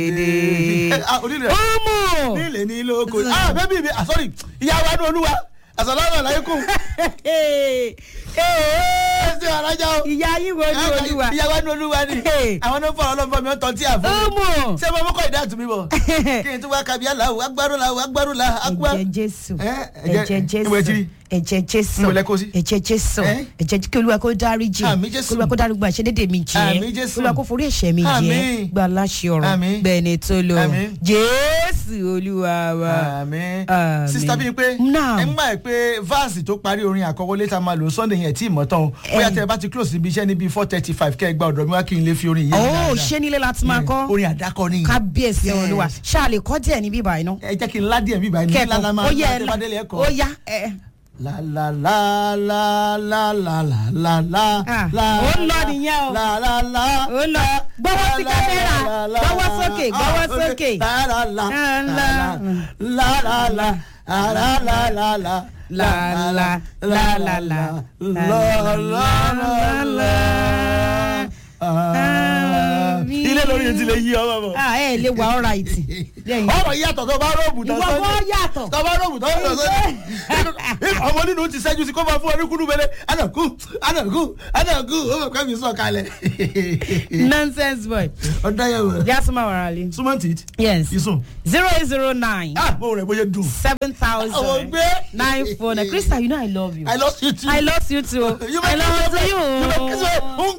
Ah, onílẹ̀ ọmọ nílẹ̀ ní ilé oko ah bẹ́bí mi ah sorry ìyá wa ní olúwa àsàlámù aláìkùm ẹ ṣe alájà o ìyá yín wo ni olúwa ìyá wa ní olúwa ni Hey. àwọn náà fọwọ́ lọ́nfọ́ mi ó tọ́ tí a fún mi ọmọ ṣé mo mọ́kọ́ ìdá àtúmí bọ̀ kí n tún wá kábí aláwọ̀ agbárùlà agbárùlà agbá. ẹ̀jẹ̀ jésù Eh, ẹ̀jẹ̀- ẹ̀jẹ̀ níbo ẹ ti jésù rí? ẹ̀jẹ̀ jésù Níbo lẹ kó sí? ẹ̀jẹ̀ jésù Eh? ẹ̀jẹ̀ kí olúwa kó dáríjì Àmín Jésù. kí olúwa kó dáríjì gbogbo àṣẹdédé mi jẹ́ Àmín Jésù. olúwa kó forí ẹ̀ṣẹ̀ mi jẹ́ Àmín. gba aláṣẹ ọ̀rọ̀ Àmín. bẹ́ẹ̀ ni tó lọ Àmín. jésù olúwa wa àmín Àmín. sista bíi pé Now. ẹ ń gbà pé vaasi tó parí orin àkọ́wọ́lé tá a máa lò sunday yẹn tí ì mọ̀ tán o bóyá tẹ ẹ bá ti close níbi iṣẹ́ níbi four thirty five kẹ́ ẹ gba ọ̀dọ̀ mi wá kí n lè fi orin yẹn ó ṣé nílé láti máa kọ́ orin àdákọ ni kábíyèsí Yes. olúwa ṣáà lè kọ́ díẹ̀ níbí báyìí náà ẹ jẹ́ kí n ládìẹ̀ bíbá yìí ní kẹ́kọ̀ọ́ lálá máa ó ń yẹ tẹ́ bá délé ẹ ẹ̀kọ́. ó yá ẹ. la la la la la la la la la Ah, la ó ń lọ nìyẹn o. la la la ó lọ gbọ́wọ́ sí kámẹ́rà gbọ́wọ́ sókè gbọ́wọ́ sókè. la la la la la la la la la la la la La, la, la, la, la, la, la, la, la. ilé lórí etí lè yí ọmọ bọ. ah ẹ lè wà ọ̀rá ìtì. ọ̀rọ̀ yàtọ̀ tó bá rọ̀bù tán ìwọ kọ́ yàtọ̀. tó bá rọ̀bù tán sọ́dọ̀ ọmọ nínú ti ṣẹ́jú sí kó máa fún ọ ní kúndùn mẹ́lẹ́ ànàkú ànàkú ànàkú ó mọ̀ pé mi sọ̀ kalẹ̀. nonsense boy. ọ̀dọ́ yẹn wò. jásùmá wàràlì. súnmọ́ tì yes ìsùn. zero eight zero nine ah mo rẹ̀ bóyá dùn. seven Àwọn thousand gbé. nine four nine krista you know i love you. I lost you too. I love you too. You I make love me you. you make me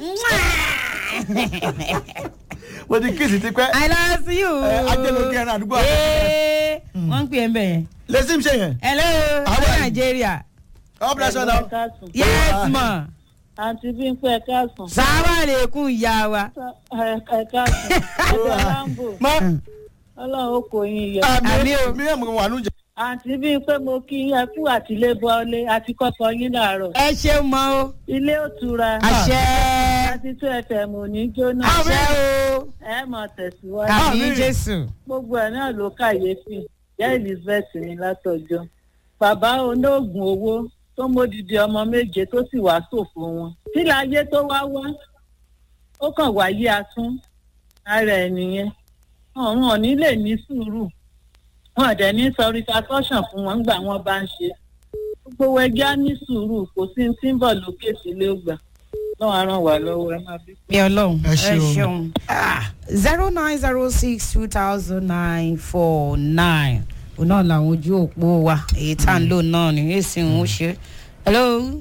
mo ti kíìsì ti pẹ́. I love you. Ẹ, Ajẹ́lógún ẹran àdúgbò àná. Ee, wọ́n ń pè é mbẹ̀ yẹn. lẹ́sìn ṣe yẹn. hello How are you? Nigeria. God bless you now. káàsùn. yes ma. àǹtí bí ń pẹ́ káàsùn. sábà lè kún ìyá wa. ẹ káàsùn. ẹ̀jẹ̀ láǹbò mọ ọlọ́run ó kò yín yọ. Àmì àmì o. mi ẹ̀ mọ̀ wà nù jẹ́. àǹtí bí ń pẹ́ mo kí yín ẹ kú àtìlé bọ́lé àti kọ́kọ́ yín láàárọ̀. ẹ ṣeun mọ o. ilé òtura. àṣẹ. àti tó fm ò ní jóná. àṣẹ o. ẹ mọ̀ tẹ̀síwájú. àmì Àmín. jésù. gbogbo ẹ̀ náà ló kàyéfì. ìyá elizabeth ní látọjọ́. bàbá olóògùn owó tó módìdí ọmọ méje tó sì wá ṣòfò wọn. tí láyé tó wá wá ó kàn wáyé asún ara ẹ̀ nìyẹn. ọ̀run ò ní lè ní sùúrù wọn ò dẹ̀ ní sọ repercussion fún wọn gbà wọn bá ń ṣe. gbogbo ẹgbẹ́ á ní sùúrù kò sí ní tí ń bọ̀ lókè sílé ògbà. lọ́wọ́ á ràn wá lọ́wọ́ ẹ má bí. mi ọlọ́run Ẹ ṣeun. zero nine zero six two thousand nine four nine òun náà làwọn ojú òpó wa èyí tá à ń lò náà ní èsì ń ṣe. hello.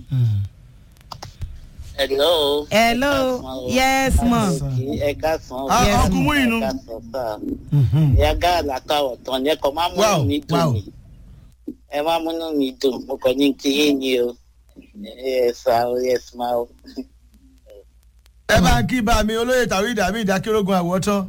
Hello. hello yes ma. Ẹ káàsán. Ah, Yes, ọkùnrin mú inú. Ẹ káàsán sá. Ìyá gáàlà káwọ̀ tán ni ẹ kàn máa múnú Wow, mi wow. dùn ni. Ẹ máa múnú mi dùn. Mo kàn ní kí yín ni o. Ẹ sá o, ẹ sá o. ẹ bá ń kí bá mi olóyè tàwí ìdàmí ìdákẹ́rógun àwọ̀tán.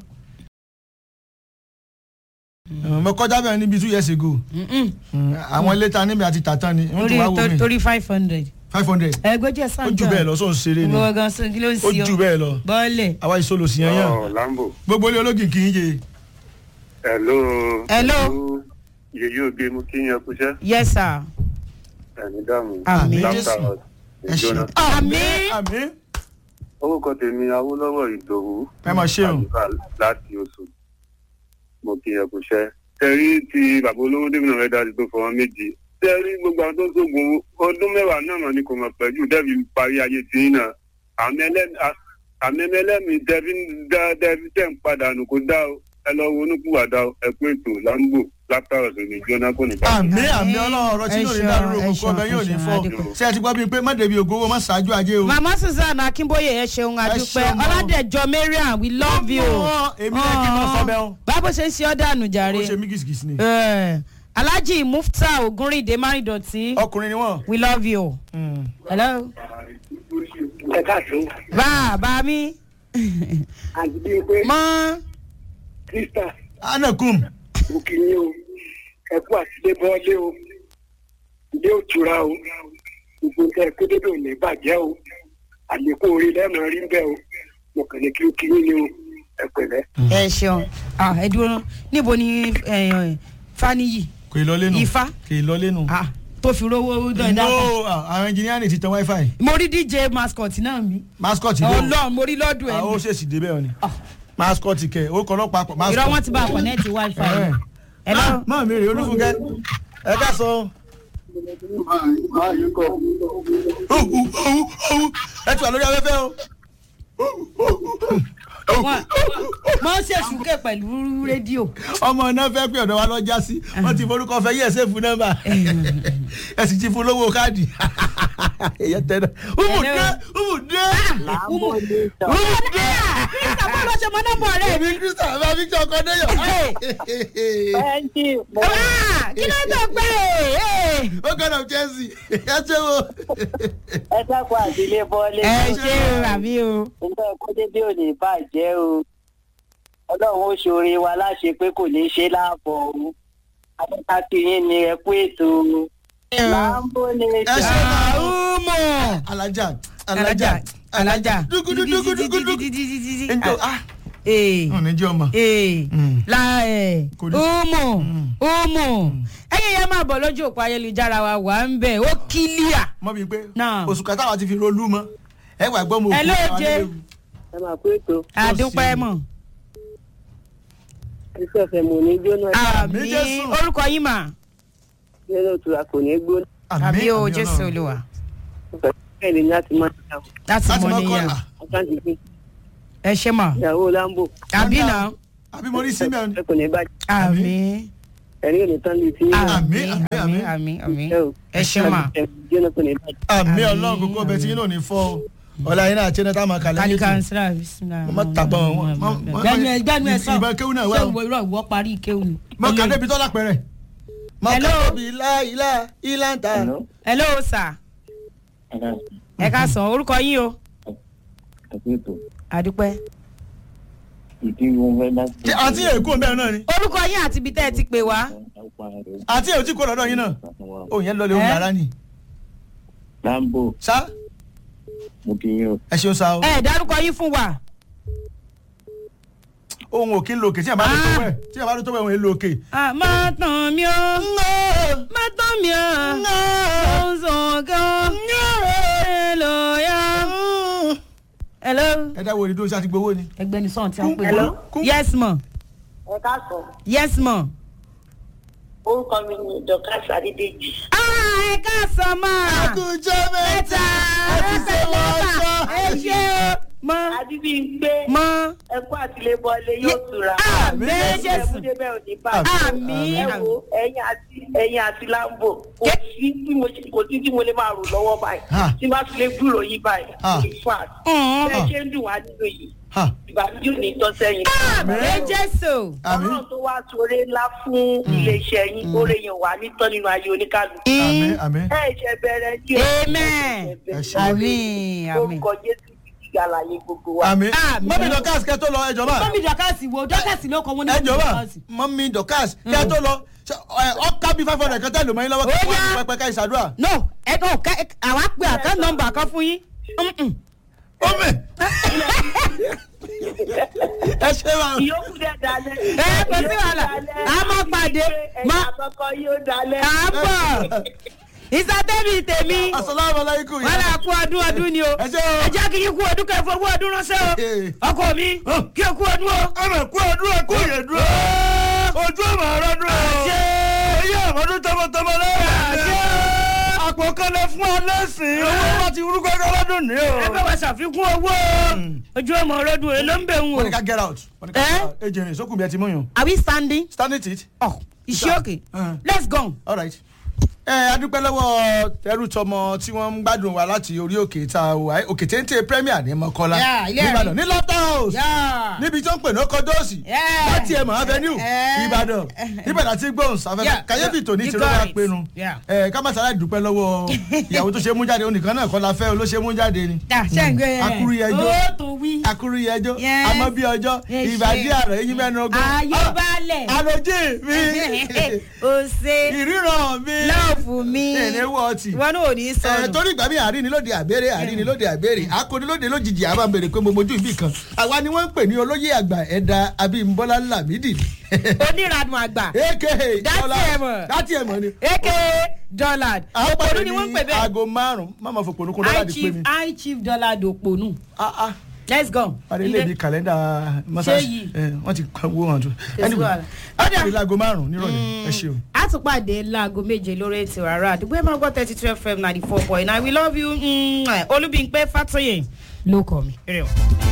mo kọjá bẹ́ẹ̀ níbi two years ago Mm-mm. Mm, àwọn ilé ta níbi àti tàtàn ni wọ́n torí tún wá wò torí- mí torí five hundred. five hundred ẹgbẹ́jẹ̀ ó sàn jù bẹ́ẹ̀ lọ sóun ṣeré ni gbogbo gan so kí ló ń ó sí ọ. jù bẹ́ẹ̀ lọ bọ́ọ̀lẹ̀. àwa ìṣòlò sí yẹn yàn Ọ̀ Lambo. gbogbo ilé ológin kì í yé Hello. Hello. Yèyí ògbé mú kí yẹn kúṣẹ́. yes sir. Ẹ̀mí dààmú. Àmín. Láfta Jésù. ẹ ṣe ìjóná. Àmín. àmín Orúkọ tèmi Awólọ́wọ̀ Ìdòwú. ẹ máa ṣe o Àdúrà láti oṣù. Mo kí yẹn kúṣẹ́. Tẹ̀rí ti bàbá olówó Dèmínà rẹ̀ dájú tó fọwọ́ méjì. Tẹ̀rí gbogbo àwọn tó ń sógun owó. ọdún mẹ́wàá náà mà ní kò mọ̀ pẹ̀lú dẹ́bi parí ayé tí ń nà. Àmì ẹlẹ́mìí dẹ́bi dẹ́bi tẹ̀ ń padà nù kó dá o. Ẹ lọ wo onúkúwàdà o. Ẹ pé ètò Lambo látàrọ̀ sí ní jóná kò ní bá àmín àmín ọlọ́run ọ̀rọ̀ tí Ẹ yóò ní ṣeun, dárúró ẹ kókó ọbẹ̀ ṣeun, yóò ẹ ní ṣeun, fọ́ Adékun. ṣé ẹ ti gbọ́ bíi pé má débi ògówó má ṣáájú ajé o. mama susan akínbóyè ẹ ṣeun adúpẹ́ ṣeun, mama. ọládẹjọ mariam we love you. Ọmọ, èmi náà kí n máa sọ bẹ́ẹ̀ o. báwo ṣe ń ṣe ọ́ dànù ó jàre. ṣe mí gìsìgìsì ni Eh, alhaji mufta ogunrinde márìndọ̀tí ọkùnrin ni wọ́n. we love you. Mm. hello. ẹ káàsán bàbá mi. àti bíi pé mọ krista anakum òkè ni o ẹ kú àtìlé bọ́ọ̀lé o ilé òtura o gbogbo nǹkan ẹ̀kọ́ dédé ò ní bàjẹ́ o àlékún orí lẹ́mọ̀ rí bẹ́ẹ̀ o mo kàn ní kí ó kí yín ni o ẹ pẹ̀lẹ́. ẹ ṣeun Ah, ẹ dúró ná. níbo ni eh, faniyi kò ì lọ lẹ́nu Ifá? kò ì lọ lẹ́nu. Ah, tó fi rówó dán no dáadáa. àwọn engineer ti tẹ wifi mo rí dj mascot náà mi. mascot dé o ọlọ́run mo rí lọ́dún ẹ̀ àwọn ó mi. ṣèṣì dé bẹ́ẹ̀ ni Ah. mascot kẹ orúkọ ọlọ́pàá pọ̀ mascot. irọ́ wọn ti bá kọ̀nẹ́ẹ̀tì wifi Ẹ̀. ẹ lọ Ah, mọ́ mi rè olúfúnkẹ́ ẹ ká sọ. ẹ ti wà lórí afẹ́fẹ́ o. wọn mọ ṣe ṣùkẹ́ pẹ̀lú rédíò ọmọ náà fẹ́ pé ọ̀dọ̀ wa lọ já sí wọ́n ti forúkọ fẹ́ yẹ̀ ṣe fún nọ́mbà ẹ sì ti fún lówó káàdì ẹ̀yẹ tẹ̀lé umu dé umu dé umu umu dé kírísítà bó ló ṣe mọ nọ́mbà rẹ èmi kristian bá victor ọkọdéyọ. bẹ́ẹ̀ni mo kí ló tó gbé ó kàn of chelsea ẹ ṣe wo. ẹ dákun àdílé bọ́lé. ẹ ṣe ràbí o nǹkan ẹ̀kọ́ dédé ò ní bàjẹ́ o ọlọ́run ó ṣoore wa láṣẹ pé kò ní ṣe láàbọ̀ o adékàkì yín ni ẹ kú ètò o láàbò ní ẹ ṣe máa umu alájà alájà alájà dúgúdú dúgúdú dúgúdú. njọ ah ee ọ̀ ní jẹ́ ọmọ. ee Mm. la ẹ Kò ní- umu umu ẹyin yẹn máa bọ̀ lójú òpó ayélujára wa wà ń bẹ̀ ó kílíà. mọ bíi pé Náà. oṣù kẹta wa ti fi rolú mọ ẹ wà gbọ́ mo Ẹ ló jẹ. ẹ máa kú ètò àdúpẹ́ mọ̀ iṣẹ́ ọ̀fẹ́ mò ní jóná àmì Jésù. orúkọ yín mà nínú ìtura kò ní gbóná àmì o jésù olúwa bẹ́ẹ̀ ni láti máa ṣe àwọn láti láti mọ mọ níyà kọ́là àkáǹtì fún ẹ ṣe mà ìyàwó lambo àbí náà àbí mo rí simeon ẹ kò ní bàjẹ́ àmì ẹ̀rí ò ní tán lè fi àmì Àmín, àmì àmín, àmì àmì ẹ o ẹ ṣe mà ẹ jóná kò ní bàjẹ́. àmì Àmín. ọlọ́run kókó ọbẹ̀ tí yín náà ní fọ́ o ọ̀la yín náà àti ẹni tá a máa kàlẹ́ kálí yìí kansira bisimilá. Mo má tàbọ̀ wọn, mo- mo- gbẹnu ẹ gbẹnu ẹ sọ ìbọn kéwù náà wà ṣé o. ìwọ irọ́ ìwọ parí kéwù ni. mọ kàdé bi tọ́lá pẹ̀rẹ̀ mọ Hello. kàdé bi ilá ilá ilá ń ta. hello sir ẹ ká sàn orúkọ yín o àdúpẹ́. Ṣé àti èkó mẹ́rin náà ni orúkọ yín àti ibi tẹ́ ẹ ti pè wá. àti èkó tí kò lọ́dọ̀ yín náà òun yẹn lọlé òun Ẹ́? yàrá ni. lambo sá mo kì í yín o ẹ ṣeun sá o ẹ dárúkọ yín fún wa. ohun òkè ń lo òkè tí yàrá bá lè tó wẹ̀ tí yàrá bá lè tó wẹ̀ òun ń lo òkè. Ah, má tàn mí o má tàn mí o mo ń sọ gan hello ya. hello. ẹ dáwọ́ ìdúró sí àti gbowó ni. ẹgbẹ́ ni sọ̀n tí a ń pè Hello? wọ́n. yes ma ẹ káàsán yes ma. orúkọ mi ni dorcas adédèjì ah ẹ káàsán ma. àkùjọ mẹ́ta ẹ ti ṣe wọ́n sọ. ẹ ṣe o mọ adébíyìngbé mọ. ẹ kú àtìlébọlé yóò tura àmì ẹ jésù mú débẹ̀ òní bàjẹ́ àmì ẹ wo ẹyin àti ẹyin àti lambo kò sí tí mo ṣe- kò sí tí mo lè máa rò lọ́wọ́ báyìí Ha. tí bá fi lè gbúrò yín báyìí Ha. in fact Mm. bẹ́ẹ̀ ṣe ń dùn wá nínú yìí Ha, ìbànújẹ́ ò ní tọ́ sẹ́yìn. àmì jésù àmì ọlọ́run tó wá sóore ńlá fún iléeṣẹ́ yín oore yẹn wà ní tán nínú ayé oníkàlùkù. àmì àmì. ẹ ṣe bẹ̀rẹ̀ ní amen Ẹ ṣé. àmì àmì. orúkọ jésù ti gàlàyé gbogbo wa. àmì Àmì. mọ́mí dọ́kàs kẹ́ tó lọ ẹjọ́ bá mọ́mí dọ́kàsì wo dọ́kàsì ló kọ́ wọ́n ní ẹjọ́ bá dọ́kàsì. mọ́mí dọ́kàs kẹ́ tó lọ ṣe, ẹ, ọkà bíi five hundred kẹ́tẹ́ lò mọ́ yín lọ́wọ́ kí Ó wọ́n yá. ti pẹpẹ ká ìṣàdúrà. no ẹ kàn kẹ àwa pe àkán nọmba kan fún yín. Mm-mm. mọ́mí ẹ ṣe wa. ìyókù dẹ̀ dalẹ̀. Ẹ, kò sí wàhálà. A máa pàdé. ẹ̀yìn Ma- àkọ́kọ́ yóò dalẹ̀. à ń bọ̀ ìsàtẹ́bì tèmi asalaamualeykum. wọn là kú ọdún ọdún ni o ẹ ṣe o. ẹ jẹ́ kí n kú ọdún kẹ́ fowó ọdún ránṣẹ́ Ee. o ọkọ mi kí n kú ọdún o. ọmọ ẹ̀kú ọdún ẹ̀kú ìyẹ̀dúró ojú ọmọ ọ̀rọ̀dún ẹ̀ Àṣẹ. èyí àmọ́dún tọmọtọmọ lọ́wọ́ Àṣẹ. àpò kẹlẹ fún ọ lẹ́sìn owó wọn ti rú gbẹgbẹ lọ́dún ní o. ẹ bá wa ṣàfikún owó ojú ọmọ ọlọ́dún èló ń bẹ̀ ń wọ́n ní wò. ká get out wọ́n ní ká Eh? get out ejìnrìn sókùn bí ẹ ti mú yàn are we standing? stand it it oh iṣẹ́ òkè Uh. let's go. all right. ẹ adúpẹ́ lọ́wọ́ ẹrú tọmọ tí wọ́n ń gbádùn wa láti orí òkè ta wà òkè téńté premier ní mọ́kọ́lá Yeah, ilé ẹ̀rí. nìbàdàn ní lọ́tà house Yeah. níbi tó ń pè ní ọkọ̀dọ́ọ̀sì Yeah. láti ẹ̀mọ̀ avenue Eh. ìbàdàn ìbàdàn àti gbóhùn sáfẹ́fẹ́ Yeah. kàyéfì tòní You ti got rọra it. pinnu Yeah. ẹ ká má sára dúpẹ́ lọ́wọ́ ìyàwó tó ṣe mú jáde onìkan náà kọ́ la fẹ́ olóṣè mú jáde ni Yeah, ṣe ń gbé yẹn. akuru yẹjọ́ ó tó wí. akuru yẹjọ́ Yes. àmọ́ bí ọjọ́ Yes, ìbàdí yes. àrọ̀ eyín mẹ́nu ogún ayébálẹ̀. àròjì mi o ṣe ìríran mi lọ́ọ̀fù mi ìníwọ̀ ọtí wọn náà ò ní ẹ sọnù. torí ìgbà mi àárín ni lóde àbẹ̀rẹ̀ àárín ni lóde àbẹ̀rẹ̀ akọni lójijì àbá bèrè pé mo mojú ibì kan àwa ni wọ́n ń pè ní olóyè àgbà ẹ̀dá abímbọ́lá lamidi oníranú àgbà aka Dátì ẹ̀ mọ̀. dátì ẹ̀ mọ̀ ni. aka dollard òpònú ni wọ́n ń pè bẹ́ẹ̀ aago márùn-ún má máa fò pònú kún high lọ́la di pé chief mi. high chief dollard òpònú. Ah, ah. let's go. parí ilé ní kàlẹ́ndà mọ́sáàsì yìí? wọ́n ti kọ́ owó hàn tó. Kò sí wàhálà. Ọ̀dà. parí láago márùn-ún nírọ̀lẹ́ ẹ ṣeun. a tún pàdé láago méje lórí ètò àrà àdúgbò ẹ máa gbọ́ thirty two fm ninety four point nine we love you mm, olúbíńpẹ́ fàtọ́yè ló kọ́ mi. Eré o.